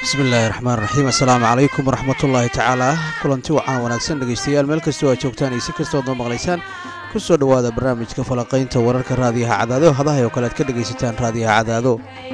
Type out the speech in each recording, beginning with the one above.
bismillaahi raxmaan raxiim assalaamu calaykum waraxmatullaahi tacaala kulanti wacan wanaagsan dhegeystayaal meel kastoo aad joogtaan iyo si kastood noo maqlaysaan ku soo dhowaada barnaamijka falaqaynta wararka raadiyaha cadaado hadahay oo kale aad ka dhegaysataan raadiyaha cadaado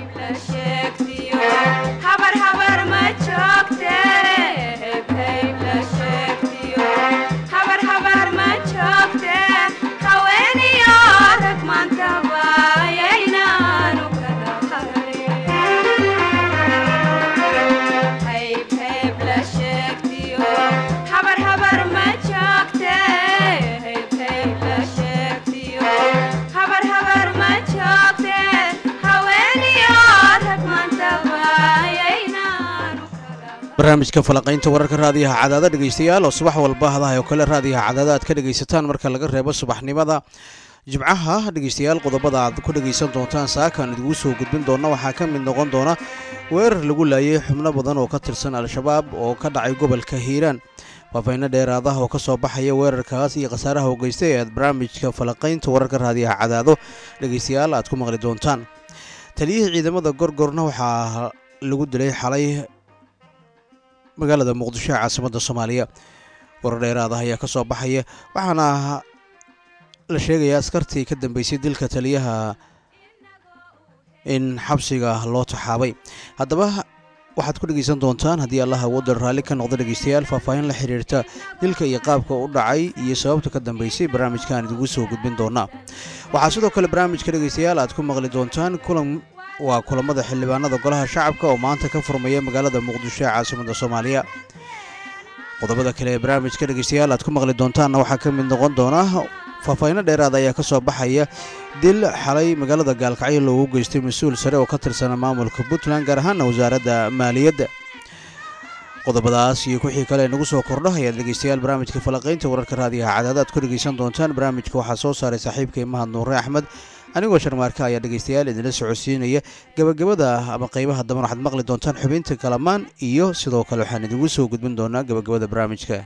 barnaamijka falaqaynta wararka raadiyaha cadaada dhegeystayaal oo subax walba hadahay oo kale raadiyaha cadaada aad ka dhegaysataan marka laga reebo subaxnimada jimcaha dhegeystayaal qodobada aad ku dhegaysan doontaan saakaan idigu soo gudbin doona waxaa ka mid noqon doona weerar lagu laayay xubno badan oo ka tirsan al-shabaab oo ka dhacay gobolka hiiraan faafayno dheeraadaha oo ka soo baxaya weerarkaas iyo khasaaraha u geystay ee aad barnaamijka falaqaynta wararka raadiyaha cadaado dhegeystayaal aad ku maqli doontaan taliyihii ciidamada gorgorna waxaa lagu dilay xalay magaalada muqdisho ee caasimadda soomaaliya warar dheeraada ayaa ka soo baxaya waxaana la sheegayaa askartii ka dambeysay dilka taliyaha in xabsiga loo taxaabay haddaba waxaad ku dhegeysan doontaan haddii allah awoodda raalli ka noqda dhegeystayaal faahfaahin la xiriirta dilka iyo qaabka u dhacay iyo sababta ka dambeysay barnaamijkaan idigu soo gudbin doonaa waxaa sidoo kale barnaamijka dhegeystayaal aad ku maqli doontaan kulan waa kulamada xildhibaanada golaha shacabka oo maanta ka furmaya magaalada muqdisho ee caasimadda soomaaliya qodobada kale ee barnaamijka dhegeystayaal aad ku maqli doontaanna waxaa ka mid noqon doona faahfaahinno dheeraada ayaa ka soo baxaya dil xalay magaalada gaalkacyo loogu geystay mas-uul sare oo ka tirsana maamulka puntland gaar ahaana wasaaradda maaliyadda qodobadaas iyo wixii kale nagu soo kordho ayaad dhegeystayaal barnaamijka falaqaynta wararka raadiyaha cadaada aad ku dhegeysan doontaan barnaamijka waxaa soo saaray saaxiibkay mahad nuure axmed anigoo sharmaarka ayaa dhegeystayaal idinla socodsiinaya gabagabada ama qeybaha damban waxaad maqli doontaan xubinta kalamaan iyo sidoo kale waxaan idigu soo gudbin doonaa gabagabada barnaamijka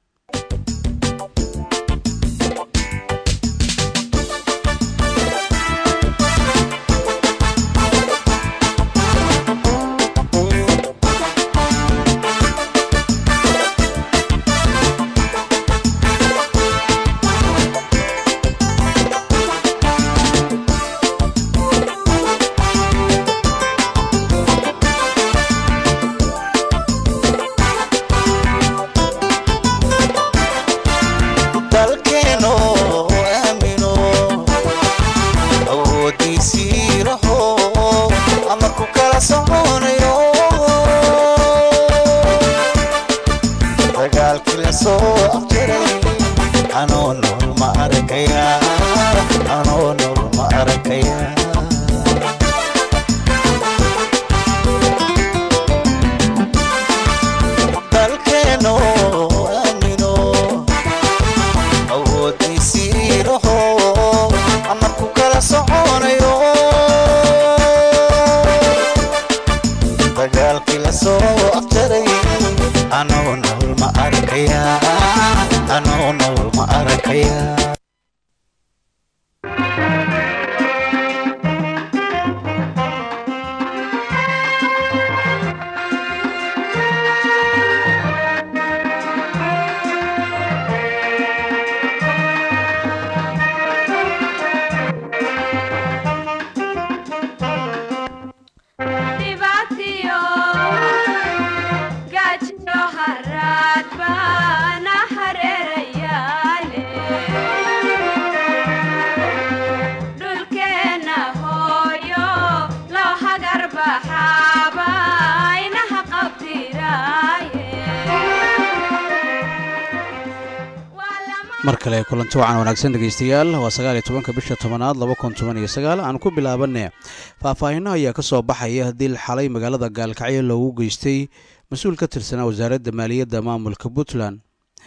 mar kale kulanti wacan wanaagsan dhegeystayaal waa sagaal iyo tobanka bisha tobanaad laba kun toban iyo sagaal aan ku bilaabanne faahfaahinno ayaa ka soo baxaya dil xalay magaalada gaalkacyo loogu geystay mas-uul ka tirsanaa wasaaradda maaliyadda maamulka puntland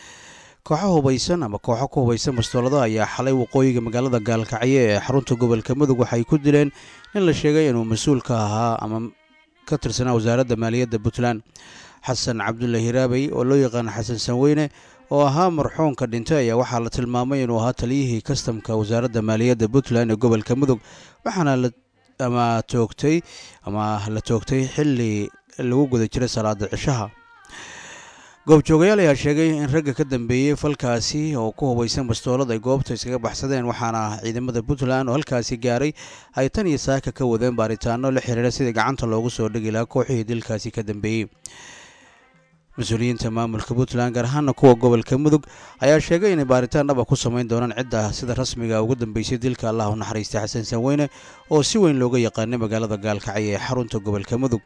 kooxo hubaysan ama kooxo ku hubaysan bastoolada ayaa xalay waqooyiga magaalada gaalkacyo ee xarunta gobolka mudug waxay ku dileen in la sheegay inuu mas-uul ka ahaa ama ka tirsanaa wasaaradda maaliyadda puntland xasan cabdulla hiraabey oo loo yaqaano xasan sanweyne oo ahaa marxuunka dhintay ayaa waxaa la tilmaamay inuu ahaa taliyihii kastamka wasaaradda maaliyadda puntland ee gobolka mudug waxaana la ama toogtay ama la toogtay xilli lagu guda jiray salaada cishaha goobjoogayaal ayaa sheegay in ragga ka dambeeyey falkaasi oo ku hubaysan bastoolad ay goobta iskaga baxsadeen waxaana ciidamada puntland oo halkaasi gaaray ay tan iyo saaka ka wadeen baaritaano la xiriira sidii gacanta loogu soo dhigi lahaa kooxihii dilkaasi ka dambeeyey mas-uuliyiinta maamulka puntland gaar ahaana kuwa gobolka mudug ayaa sheegay inay baaritaan dhaba ku samayn doonaan cidda sida rasmiga ugu dambeysay dilka allah u naxariistay xasan sanweyne oo si weyn looga yaqaanay magaalada gaalkacyo ee xarunta gobolka mudug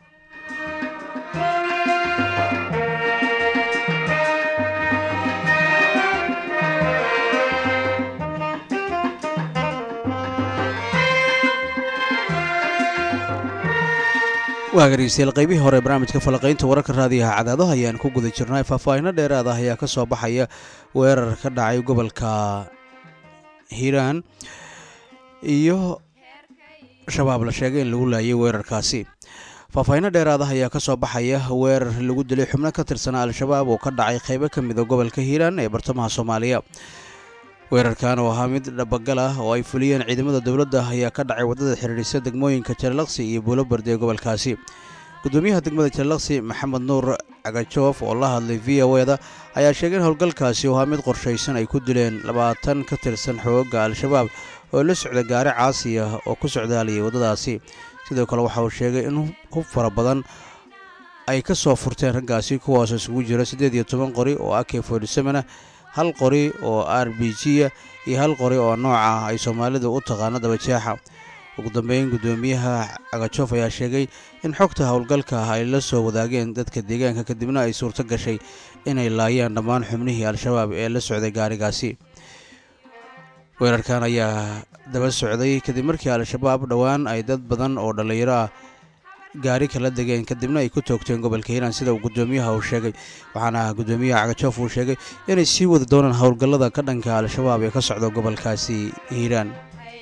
waa dhegeystayaal qaybihii hore barnaamijka falaqaynta wararka raadiyaha cadaadaha ayaan ku guda jirnay faahfaahino dheeraad ah ayaa ka soo baxaya weerar ka dhacay gobolka hiiraan iyo shabaab la sheegay in lagu laayay weerarkaasi faahfaahino dheeraad ah ayaa ka soo baxaya weerar lagu dilay xubno ka tirsanaa al-shabaab oo ka dhacay qaybo ka mida gobolka hiiraan ee bartamaha soomaaliya weerarkan oo ahaa mid dhabagal ah oo ay fuliyeen ciidamada dowladda ayaa ka dhacay waddada xiriirisa degmooyinka jalalaqsi iyo buulobardi ee gobolkaasi gudoomiyaha degmada jalalaqsi maxamed nuur cagajoof oo la hadlay v o eda ayaa sheegay in howlgalkaasi oo ahaa mid qorshaysan ay ku dileen labaatan ka tirsan xoogga al-shabaab oo la socda gaari caasi ah oo ku socdaalayay waddadaasi sidoo kale waxa uu sheegay in hub fara badan ay ka soo furteen raggaasi kuwaas isugu jira siddeed iyo toban qori oo ak fordysevenah hal qori oo r b g a iyo hal qori oo nooca ay soomaalidu u taqaano dabajeexa ugu dambeyn guddoomiyaha cagajoof ayaa sheegay in xogta howlgalka ah ay la soo wadaageen dadka deegaanka kadibna ay suurto gashay inay laayaan dhammaan xubnihii al-shabaab ee la socday gaarigaasi weerarkan ayaa daba socday kadib markii al-shabaab dhowaan ay dad badan oo dhallinyaro ah gaari kala degeen kadibna ay ku toogteen gobolka hiiraan sida uu guddoomiyaha uu sheegay waxaana guddoomiyaha cagajoof uu sheegay inay sii wadi doonaan howlgallada ka dhanka al-shabaab ee ka socda gobolkaasi hiiraan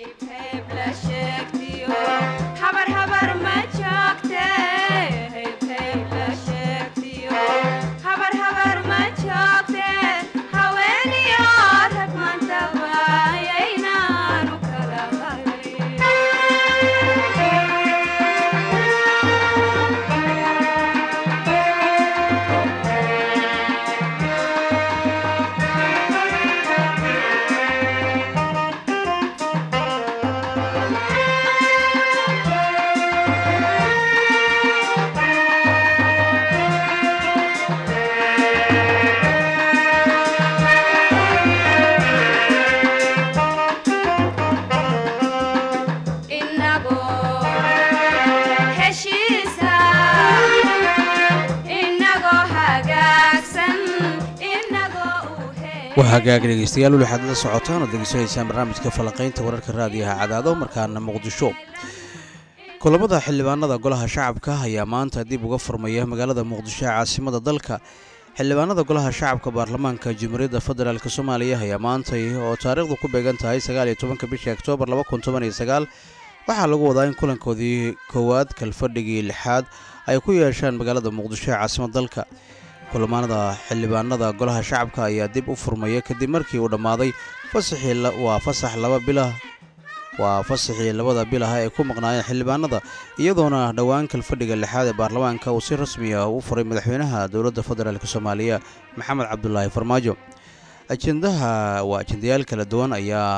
waa hagaag dhegeystayaal weli waxaad la socotaan oo degeysanaysaan barnaamijka falanqaynta wararka raadiyaha cadaado markaana muqdisho kulamada xildhibaanada golaha shacabka ayaa maanta dib uga furmaya magaalada muqdisho ee caasimada dalka xildhibaanada golaha shacabka baarlamaanka jamhuuriyadda federaalk soomaaliya ayaa maantay oo taariikhdu ku beegan tahay sagaal iyo tobanka bisha oktoobar laba kun toban iyo sagaal waxaa lagu wadaa in kulankoodii koowaad kalfadhigii lixaad ay ku yeeshaan magaalada muqdisho ee caasimada dalka kulamaanada xildhibaanada golaha shacabka ayaa dib u furmaya kadib markii uu dhammaaday fasaxii waa fasax laba bilah waa fasaxii labada bil ah ee ku maqnaayeen xildhibaanada iyadoona dhowaan kalfadhiga lixaad ee baarlamaanka uu si rasmi ah u furay madaxweynaha dowladda federaalk soomaaliya maxamed cabdulaahi farmaajo ajendaha waa ajendayaal kala duwan ayaa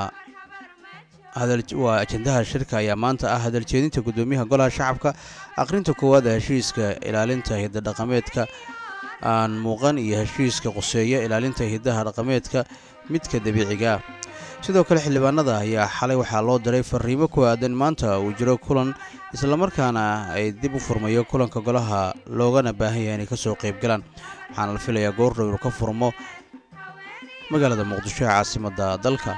waa ajendaha shirka ayaa maanta ah hadaljeedinta guddoomiyaha golaha shacabka aqrinta koowaad ee heshiiska ilaalinta hidadhaqameedka aan muuqan iyo heshiiska quseeya ilaalinta hidaha dhaqameedka midka dabiiciga ah sidoo kale xildhibaanada ayaa xalay waxaa loo diray fariimo ku aadan maanta uu jiro kulan islamarkaana ay dib u furmayo kulanka golaha loogana baahan yahay inay ka soo qayb galaan waxaana la filayaa goordhow inuu ka furmo magaalada muqdisho ee caasimadda dalka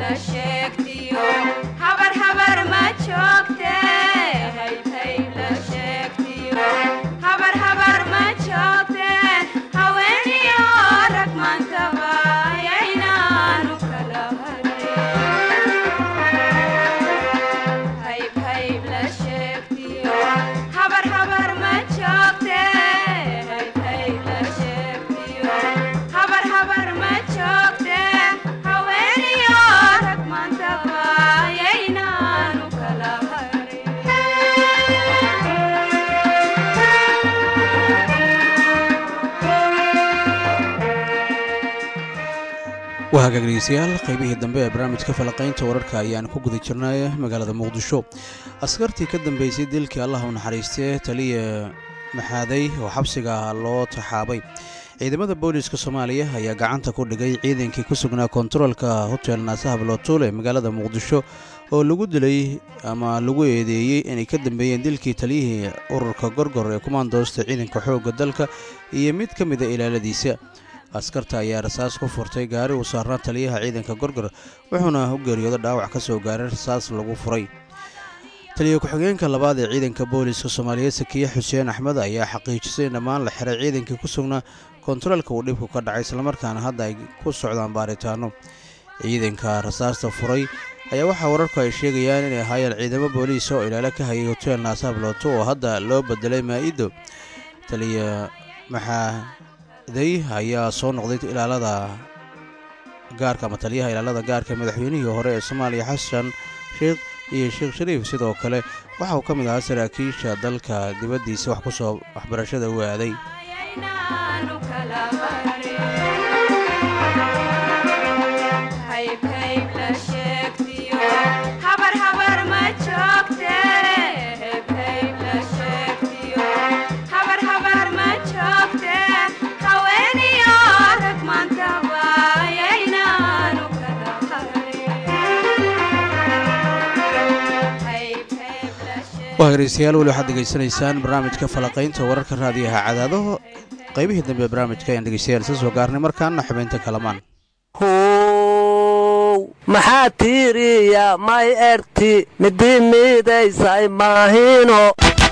waa hagaag dhegeystayaal qaybihii dambe ee barnaamijka falaqaynta wararka ayaan ku guda jirnay magaalada muqdisho askartii ka dambeysay dilkii allah u naxariistee taliya maxaaday oo xabsiga loo taxaabay ciidamada booliiska soomaaliya ayaa gacanta ku dhigay ciidankii ku sugnaa kontaroolka hotel naasaha balootuul ee magaalada muqdisho oo lagu dilay ama lagu eedeeyey inay ka dambeeyeen dilkii taliyihii ururka gorgor ee kumaandoosta ciidanka xoogga dalka iyo mid ka mida ilaaladiisa askarta ayaa rasaas ku furtay gaari uu saarnaa taliyaha ciidanka gorgor wuxuuna u geeriyooda dhaawac ka soo gaaray rasaas lagu furay taliya ku-xigeenka labaad ee ciidanka booliiska soomaaliyeed sakiye xuseen axmed ayaa xaqiijisay in dhammaan la xiray ciidankii ku sugnaa kontaroolka uu dhibku ka dhacay islamarkaana hadda ay ku socdaan baaritaano ciidanka rasaasta furay ayaa waxaa wararku ay sheegayaan inay ahaayeen ciidamo booliisa oo ilaalo ka hayay hotel naasablooto oo hadda loo bedelay maa'ido taliya maxaa day ayaa soo noqday ilaalada gaarka ama taliyaha ilaalada gaarka madaxweynihii hore ee soomaaliya xasan sheekh iyo sheekh shariif sidoo kale waxa uu ka mid ahaa saraakiisha dalka dibaddiisa wax ku soo waxbarashada u aaday waa hegeystayaal weli waxaad degeysanaysaan barnaamijka falaqaynta wararka raadiyaha cadaadaho qaybihii dambe ee barnaamijka ayaan dhegeystayaal isa soo gaarnay markaana xubaynta kalamaan how maxaa tiiriya may erti midi miidaysay maahino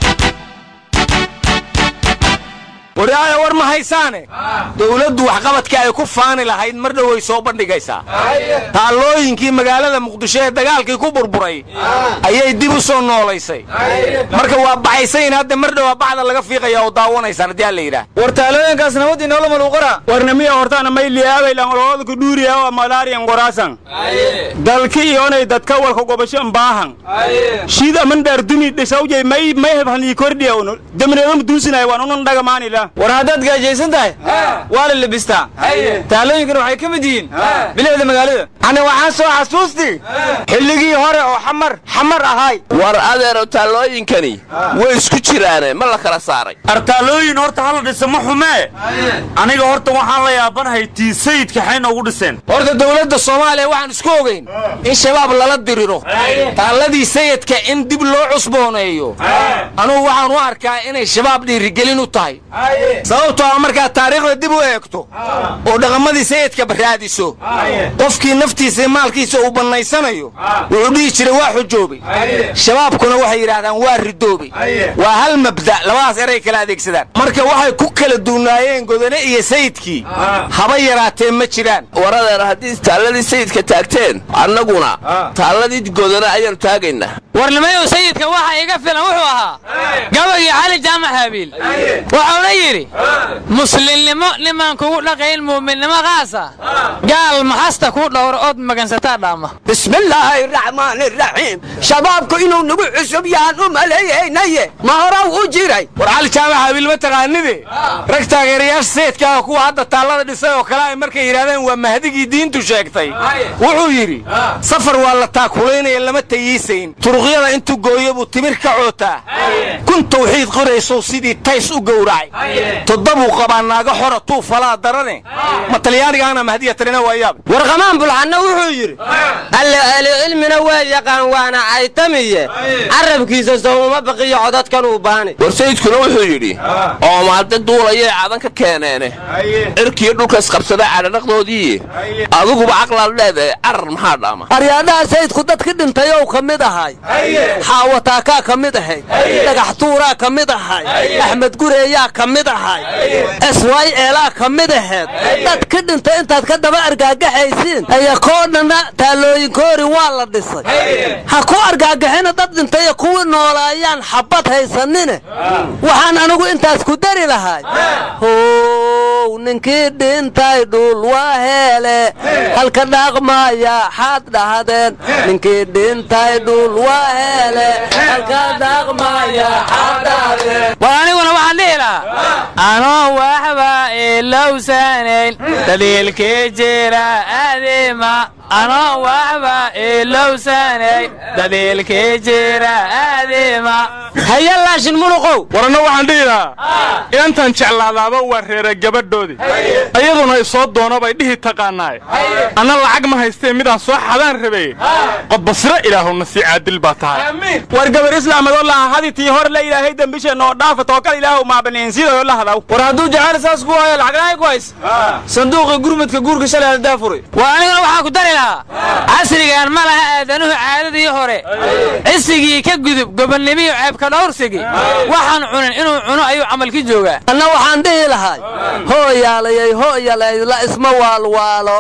waryaaya war ma haysaane dowladdu waxqabadkii ay ku faani lahayd mar dhoway soo bandhigaysaa taallooyinkii magaalada muqdisho ee dagaalkii ku burburay ayay dib u soo noolaysay marka waa baxaysayn hadda mar dhowaa bacda laga fiiqaya oo daawanaysaan haddii alla yidhaah war taalooyinkaas nabadii noola maluuqara warnamiya hortaana mayliyaabailan olooda kudhuuriya oo malaariyan goraasan dalki iyonay dadka walka gobasho mbaahan shiid aman dhaardumi dhishawjay may may hebhanii kordhiya unu demneedama duusinaya waan unan dhagamaanila war haddaad gaajaysan tahay waa la lebistaa taalooyinkan waxay ka mid yihiin bilicda magaalada ani waxaan soo xasuusti xilligii hore oo xamar xamar ahay war adeero taallooyinkani way isku jiraane ma la kala saaray artaalooyin horta hala dhisa ma xumee aniga horta waxaan la yaabanahay tii sayidka xay noogu dhiseen horta dowladda soomaaliya waxaan isku ogayn in shabaab lala diriro taalladii sayidka in dib loo cusbooneeyo anugu waxaan u arkaa inay shabaab dhiirigelin u tahay sababtoo a markaad taariikhda dib u eegto oo dhaqamadii sayidka baraadiso qofkii naftiisa iyo maalkiisa uu bannaysanayo wuxuu dhihi jiray waa xujoobay shabaabkuna waxay yidhaahdaan waa ridoobay waa hal mabda' labadaas eray kala adeegsadaan marka waxay ku kala duunaayeen godane iyo sayidkii haba yaraatee ma jiraan war adeer haddii taalladii sayidka taagteen annaguna taalladii godana ayaanu taagaynaa warnimayow sayidka waxa iga filan wuxuu ahaa gabagii cali jaamac haabiil wuxuuna yidhi muslimnimo nimaan kugu dhaqayn muuminnimo qaasa gaal maxasta kuu dhowro ood magansataa dhaama bismillaahi raxmaani raxiim shabaabku inuu nagu cusub yahaan u maleeyaynaye ma horaw u jiray war cali jaamac haabiil ma taqaanide rag taageerayaasha sayidkaaga kuwa hadda taallada dhisay oo kale ay markay yidhahdeen waa mahdigii diintu sheegtay wuxuu yidhi safar waa la taakulaynaya lama tayiisayn turuqyada intuu gooyo buu timir ka cootaa kun tawxiid qoraysow sidii tays u gowracay toddobuu qabaa naaga xora tuu falaa darane ma talyaanigaana mahdiya tarina waayaab warqamaan bulxanna wuxuu yidhi alle ahli cilmina waa yaqaan waana caytamiye carabkiisa sow uma baqiyo codadkan uu baani war sayidkuna wuxuu yidhi oomaade duulayay cadan ka keeneene cirkiyo dhulka isqabsada cadhadhaqdoodii adiguba caqlaad leedahay carar maxaa dhaama aryaadhaha sayidku dadki dhintay ow ka mid ahay xaawataakaa ka mid ahayd dhagax tuuraa ka mid ahay axmed gureeyaa ka mid ahay eswaay eelaa ka mid ahayd dadki dhintay intaad ka daba argaagaxaysiin aya koo dhanna taalooyinkoori waa la dhisay ha ku argaagaxina dad dhintay kuwii noolaayaan xabad haysanine waxaan anigu intaas ku dari lahay how ninkii dhintay dhul waa heele halka dhaaqmaya xaad dhahdeen ninkii dhintay dhul waa heele halka dhaaqmaya xaad dhahdeen war aniguna waxaan dhihi lahaa anoo waxba ilowsanayn daliilkii jira aadima anoo waxba ilowsanayn daliilkii jira aadima haya laashin muluqow waranna waxaan dhihi lahaa inantan jeclaadaaba waa reera gabadhoodii ayaduna isoo doono bay dhihi taqaanaaye anna lacag ma haystee midaan soo xadaan rabeye qodbasiro ilaahowna sii caadil baa tahay war gabar islaamadoo laha haditii hor la ilaahay dembisheenna oo dhaafa tookal ilaahu maabaneensiidayoo la hadaw war hadduu jacayl saas ku waayo lacagnahay ku hays sanduuqii gurmudka guurka shalay haddaa furay war aniguna waxaan ku dari lahaa casrigan ma laha aadanuhu caadadii hore cisigii ka gudub gobonnimiyo ceebka dhowrsigii waxaan cunin inuu cuno ayuu camalki joogaa anna waxaan dhihi lahay hooyaalayay hooyalay la isma waalwaalo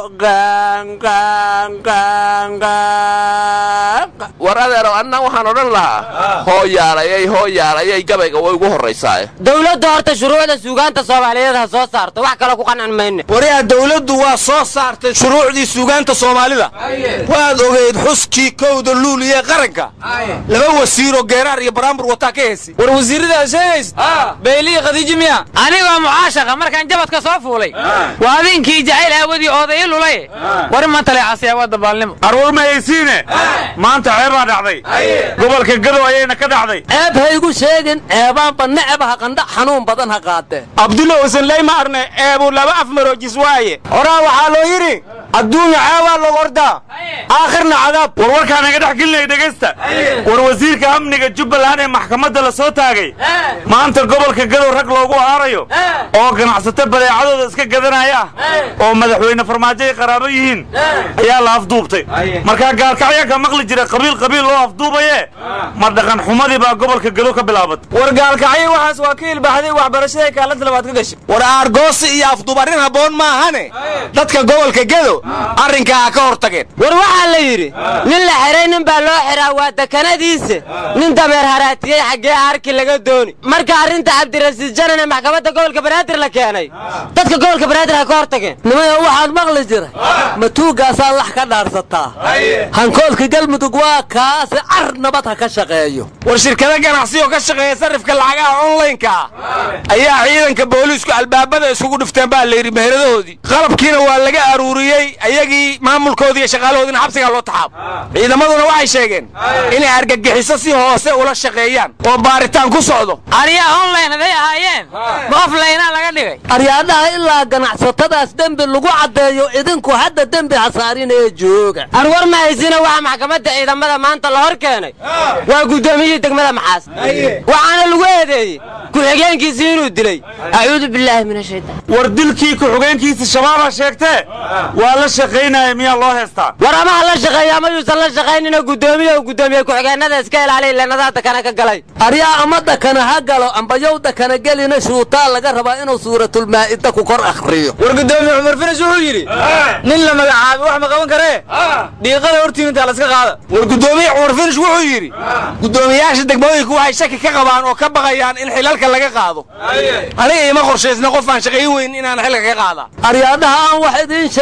war adeerow anna waxaan odhan lahaa hooyaalayay hooyaalayay gabayga way ugu horraysaaye dowladda horta shuruucda suugaanta soomaaliyeed ha soo saarto wax kale ku qancin mayne waryaa dawladdu waa soo saartay shuruucdii suugaanta soomaalida waad ogeyd xuskii kowda luuliye qaranka laba wasiiroo geeraar iyo baraambur wataa ka heesi war wasiirrada aad sheegaysa bayliya khadiiji miya anigoo mucaashaqa markaan jabadka soo fuulay waa adinkii jacayl aawadii ooday i lulay war iman taleecasiya waa dabaalnimo arwar ma haysiine maanta ceebaa dhacday gobolka gadow ayayna ka dhacday ceeb haygu sheegin ceebaanba necbaha qandha xanuun badan ha qaatee abdulla usan ley ma arne eebuu laba afmaroojis waaye horaa waxaa loo yidhi adduunya ceebaa log ordaa aakhirna cadaab war warkaa naga dhex gelinaya dhegaysta war wasiirka amniga jubbaland ee maxkamadda la soo taagay maanta gobolka gadow rag loogu aarayo oo ganacsato badeecadooda iska gadanaya ah oo madaxweyne farmaajo ay qaraabo yihiin ayaa la afduubtay markaa gaalkacyaa ka maqli jira qabiil qabiil loo afduubaye ma dhaqan xumadii baa gobolka gadow ka bilaabatay war gaalkacyo waxaas waa ka ilbaxday waxbarashada kaalanta labaad ka gashay war aargoosi iyo afduub arrin habboon maahane dadka gobolka gedo arrinkaa ha ka hor tageen war waxaa la yidhi nin la xiray nin baa loo xiraa waa dekanadiisa nin dameer haraatiyey xaggee arki laga dooni marka arrinta cabdirasiis janan ee maxkamadda gobolka banaadir la keenay dadka gobolka banaadir ha ka hor tageen nimayo waxaan maqli jiray matuugaasaa lax ka dhaarsataa hankoolka galmudug waa kaasi car nabad ha ka shaqeeyo war shirkado ganacsi oo ka shaqeeya sarrifka lacagaha onlaynka ah ayaa ciidanka booliisku albaabada isugu dhifteen baa layidhi meheradahoodii qalabkiina waa laga aruuriyey ayagii maamulkoodii iyo shaqaalahoodiina xabsigaa loo taxaabo ciidamaduna waxay sheegeen inay argagixiso si hoose ula shaqeeyaan oo baaritaan ku socdo ariyaa online haday ahaayeen ma offlaynaa laga dhigay aryaadhaha ilaa ganacsatadaas dembi lagu caddeeyo idinku hadda dembi hasaarin ee jooga anwar ma haysina waxa maxkamadda ciidamada maanta la hor keenay waa guddoomiyihii degmada maxaas waxaana lagu eedeeyey ku-xigeenkiisii inuu dilay acuudu bilaahi min ashaytaan war dilkii ku-xigeenkiisa shabaabaa sheegtee waa la shaqaynaya miyaa loo heestaa war amaha la shaqeeya ama yuusan la shaqaynina guddoomiye guddoomiye ku-xigeenada iska ilaaliya leenadaa dakana ka galay aryaa ama dakana ha galo ambayow dakana gelina shuutaa laga rabaa inuu suuratulmaa'ida ku kor akhriyo war guddoomiye cumar finis wuxuu yidhi nin la magacaabay wax ma qaban karee dhiiqada hortiimintaa la iska qaada war guddoomiye cumar finis wuxuu yidhi guddoomiyayaasha degmooyinku waxay shaki ka qabaan oo ka baqayaan in xilalka laga qaado aniga ima qorshaysna qof aan shaqayn weyn inaan xilka ka qaada aryaadhaha aan wax idiin sheego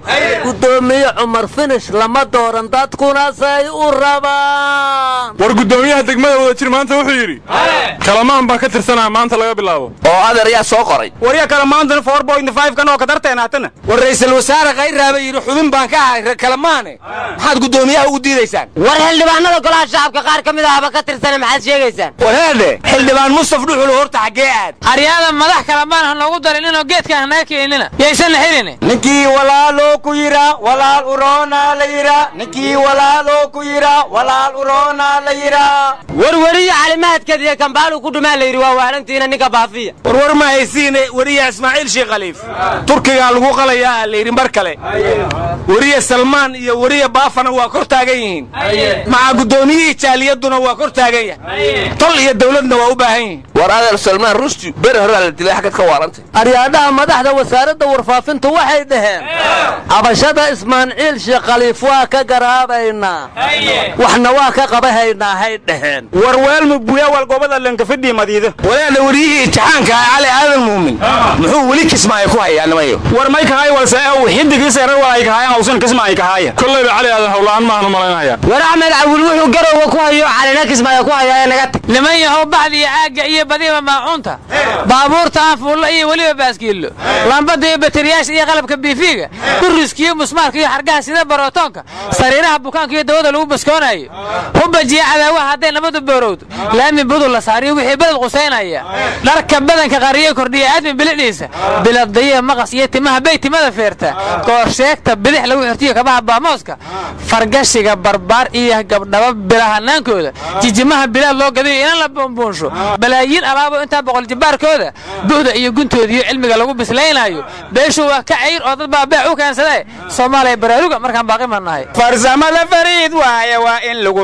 gudoomiye cumar finish lama dooran dadkuna say u rabaan war guddoomiyaha degmada wadajir maanta wuxuu yidhi kalamaan baan ka tirsanaa maanta laga bilaabo oo adeer yaa soo qoray warya kale maantana four point five kan oo ka darteen haatana war ra'iisul wasaare khayraaba yidhi xubin baan ka ahay reer kalamaane maxaad guddoomiyaha ugu diidaysaan war xildhibaanada golaha shacabka qaar ka mid ahaba ka tirsana maxaad sheegaysaan wareedhe xildhibaan mustaf dhuxul horta xaggee aad aryaada madax kale maan ha noogu darin inuu geedkaan hanaga keenina yaysanna xirin ninkii walaaloo ku yidha walaal uroona la yidha ninkii walaaloo ku yidha walaal uroona la yidha warwariyo calimaadkeed iyo kambaalu ku dhumaa la yidhi waa waalantiina ninka baafiya warwar ma haysiine weriya ismaaciil sheekh khaliif turkigaa lagu qalayaa la yidhi mar kale weriya salmaan iyo weriya baafana waa kor taagan yihiin maca guddoomiyihii jaaliyaduna waa kor taagan yahay tol iyo dawladna waa u baahan yihiin war adeer salmaan rusti beri horaa la dilay xaggad ka waarantay aryaadhaha madaxda wasaaradda warfaafintu waxay dhaheen cabashada ismaaciil sheekh khaliif waa ka garaabaynaa waxna waa ka qabahaynaa hay dhaheen war weelmu buya wal gobada lankafidhii madiida walaana weriyihii imtixaanka ah cali aadan muumin muxuu weli kismaayo ku hayaa nimayo war may kahay walse ew xidigii seerar walay kahayan hawsan kismaayo kahaya kollayba cali aadan howla'aan maahan u malaynayaa war axmed cawil wuxuu garowga ku hayo calina kismaayo ku hayaa ee naga tag niman yahow bacdi iyo caagga iyo badiba maacuunta baabuurta aanfuulla iyo weliba baaskiillo lambada iyo bateriyaasha iyo qalabka biifiga kuriskiyo musmaarka iyo xargaha sida barootoonka sariiraha bukaanka iyo dawada lagu baskoonayo hubajiya cadaawaha hadday nabadu boorowdo laami budul la saariyo wixii beled qusaynaya dharka badanka qariyo kordhiya aadmi bilidhiisa biladdayiha maqas iyo timaha bay timada feerta goorsheegta bidix lagu xirtiyo kabaha baamooska fargashiga barbaar iyo gabdhaba bilahanaankooda jijimaha bilaad loo gadayo inan la buunbuunsho balaayiin alaabo intaa boqol jibbaarkooda buhda iyo guntooda iyo cilmiga lagu bislaynaayo beeshu waa ka cayr oo dad baa beec u keensadae soomaaliya baraaruga markaan baaqi ma nahay farsamo la fariid waaye waa in lagu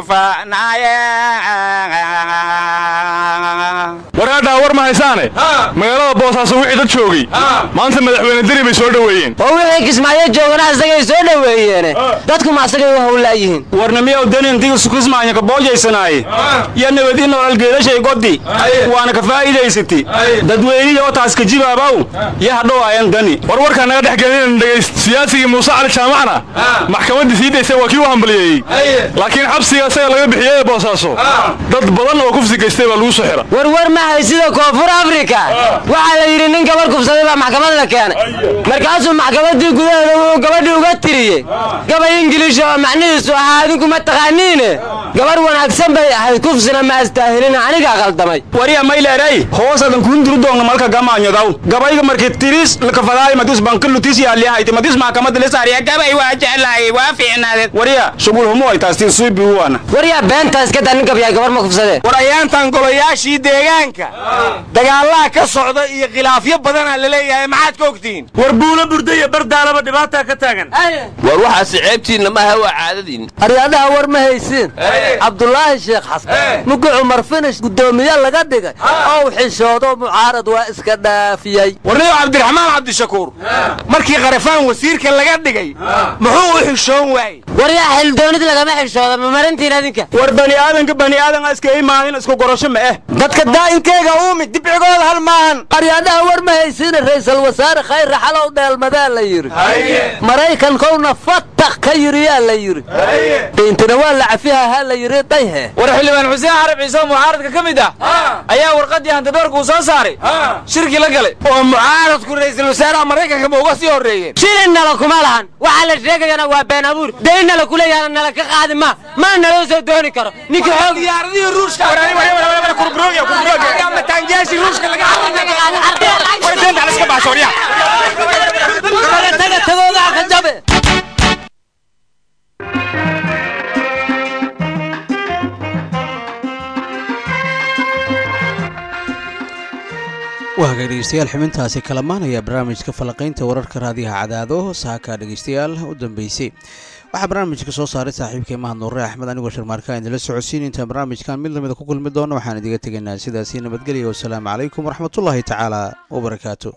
faanaaye waraadhaa war ma haysaane magaalada boosaaso wixii dad joogay maanta madaxweyne deri bay soo dhoweeyeen oo wixii kismaayo joogana asagay soo dhoweeyeene dadku ma asagay u howlaayihiin warnamiyow denintigisu kismaanya ka boojaysanaaye iyo nabadi nolol geedashay goddi waana ka faa'iidaysati dadweyniya oo taas ka jibaabaw iyo hadhow ayan dani war warkaa naga dhex gelin dhegayst siyaasigii muuse cali jaamacna maxkamaddii sii daysay waa kii u hambaliyeeyey laakiin xabsiga isaga laga bixiyey ee boosaaso dad badan oo kufsi gaystay baa lagu soo xira warwar ma hay sida koonfur afrika waxaa la yidhi nin gabar kufsaday baa maxkamad la keenay markaasuu maxkamaddii gudaheeda wuxuu gabadhii uga tiriyey gabay ingiliisha oo macnihiisu ahaa adinku ma taqaaniine gabar wanaagsan bay ahayd kufsina ma astaahilina anigaa qaldamay wariya mayleeray hoosadan kuunduru doonga malka gamaanyodaw gabayga markii tiris lakafadaay madis bankilutis yaaliyahayti madis maxkamadda la saariya gabay waa jeclaayay waa fiicnaadeed wariya shugul humo ay taastiin suubi uwaana waryaa beenta iska daa nin gabyahay gabar ma kufsadee war ayaantan golayaashii deegaanka dagaalaha ka socda iyo khilaafyo badanaa la leeyahay maxaad ka ogtihiin war buulo burda iyo bardaalaba dhibaataa ka taagan war waxaasi ceebtiinna maaha waa caadadiin aryaadaha war ma haysiin cabdulaahi sheekh xasan mugi cumar finish guddoomiye laga dhigay ow xishoodo mucaarad waa iska dhaafiyey warniyo cabdiraxmaan cabdishakuur markii qarafaan wasiirka laga dhigay muxuu u xishoon waayey waryaa xildoonid lagama xishooda ma marintiin adinka war bani aadanka bani aadan iska imaanin isku gorasho ma eh dadka daa'inkeega uumi dibcigooda hal maahan aryaadaha war ma haysiina ra'iisul wasaare khayr raxalow dheelmadaa la yidhi maraykankowna fatak ka yiriyaa la yidhi diintina waa la cafihahaa la yidhi dayhe war xildhibaan xuseen xarab ciise oo mucaaradka ka mid ah ayaa warqaddii hantidoorka uu soo saaray shirki la galay oo mucaaradku ra'iisul wasaaraha maraykanka ma uga sii horreeyeen shilin nala kuma lahan waxaa la sheegayana waa been abuur dayn nala ku leeyahana nala ka qaadi ma maa naloo soo dooni karo ninka xoog diyaaradihii ruushka mataanjeeshi ruushka laga taga tagoodaa ka jabe waa hagaag dhegeystayaal xubintaasi kalamaanaya barnaamijka falaqaynta wararka raadiyaha cadaado saaka dhegeystayaal u dambeysay waxaa barnaamijka soo saaray saaxiibkay mahad nuure axmed anigoo sharmaarka idinla socodsiin intaan barnaamijkan mid lamida ku kulmi doono waxaan idiga tegaynaa sidaasi nabadgelya wasalaamu calaykum waraxmatullaahi tacaala wabarakaatu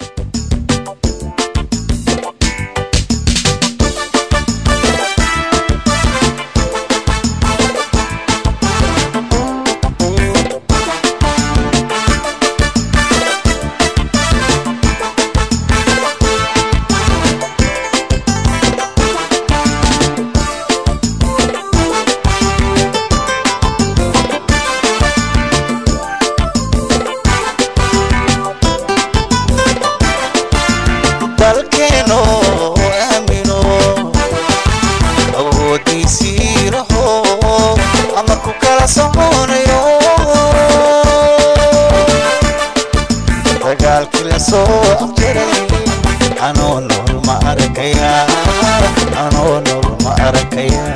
anoo nool ma arkaya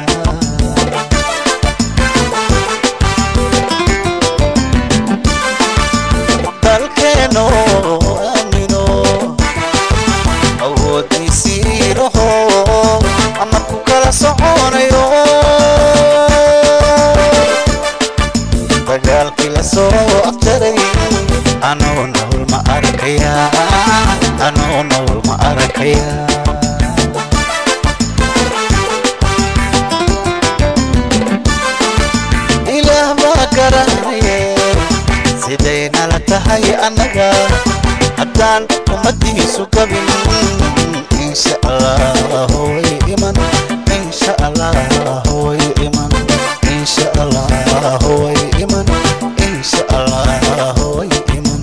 dalkeeno aamino awoodiisii raho ama ku kala soconayo dagaalkii la soo aftaray anoo nool ma arkaya anoo nool ma arkaya ilaah baa garanaye siday nala tahay annaga haddaan ummadiisu gabin insha allah way iman insha allah way iman insha allah way iman insha allah way iman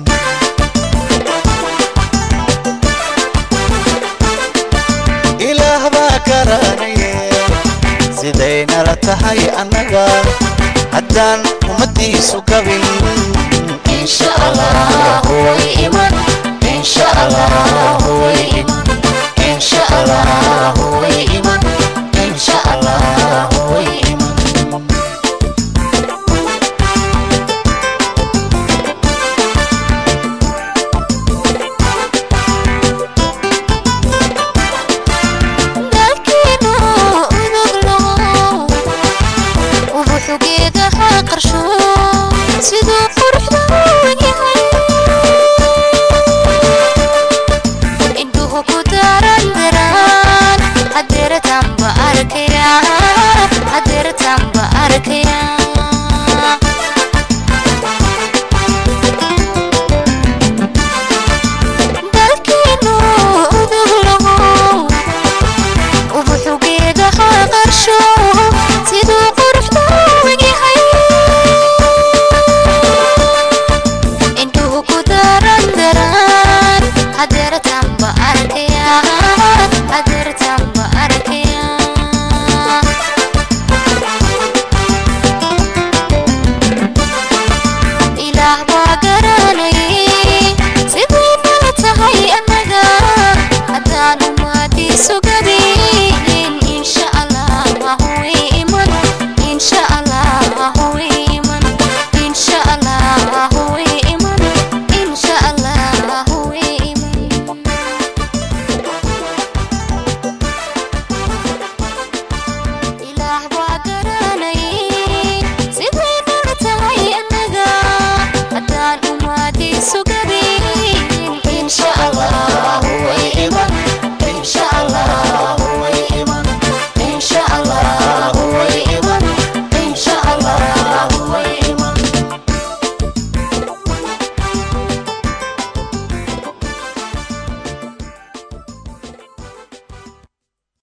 ilaah baa garanaye siday nala tahay annaga haddaan ummadiisu gabin insha allah way iman insha allah way iman insha allah